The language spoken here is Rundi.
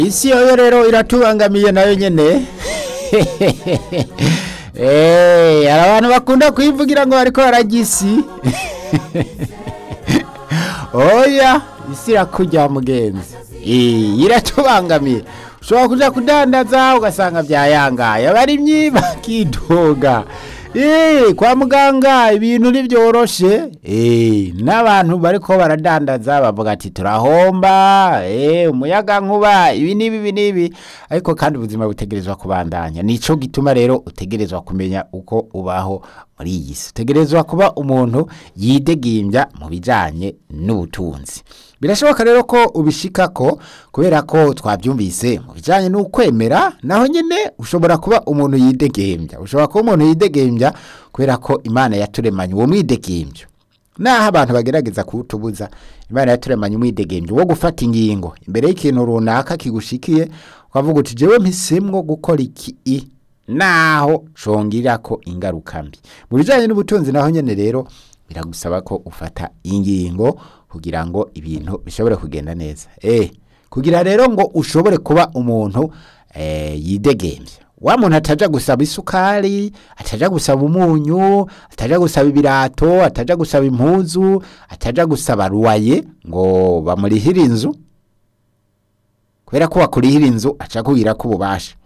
isi yoyo rero iratubangamiye nayo nyene Eh, hari abantu bakunda kuyivugira ngo bariko bararya isi oya isi irakurya mugenzi Eh, iratubangamiye ushobora kuja kudandaza ugasanga vyayangaye abarimyi bakidoga Eh, kwa muganga ibintu ntibyoroshe Eh, n'abantu bariko baradandaza bavuga ati turahomba eh, umuyaga nkuba ibi n'ibi ibi n'ibi ariko kandi ubuzima butegerezwa kubandanya nico gituma rero utegerezwa kumenya uko ubaho muri iyi si utegerezwa kuba umuntu yidegimbya mu bijanye n'ubutunzi birashoboka rero ko ubishikako kubera ko twabyumvise mu bijanye n'ukwemera naho nyene ushobora kuba umuntu yidegembya ushobora kuba umuntu yidegembya kubera ko imana yaturemanye uwo mwidegembyo naho abantu bagerageza kuwutubuza imana yaturemanye umwidegembyo wo gufata ingingo imbere y'ikintu runaka kigushikiye ukavuga uti jewe mpisemwo gukora iki i naho congirako ingaruka mbi mu bijanye n'ubutunzi naho nyene rero biragusaba ko ufata ingingo kugira ngo ibintu bishobore kugenda neza eh kugira rero ngo ushobore kuba umuntu eh, yidegembya wa muntu ataja gusaba isukari ataja gusaba umunyu ataja gusaba ibirato ataja gusaba impuzu ataja gusaba ruwaye ngo bamurihire inzu kubera ko bakurihira inzu aca kugira ko ububasha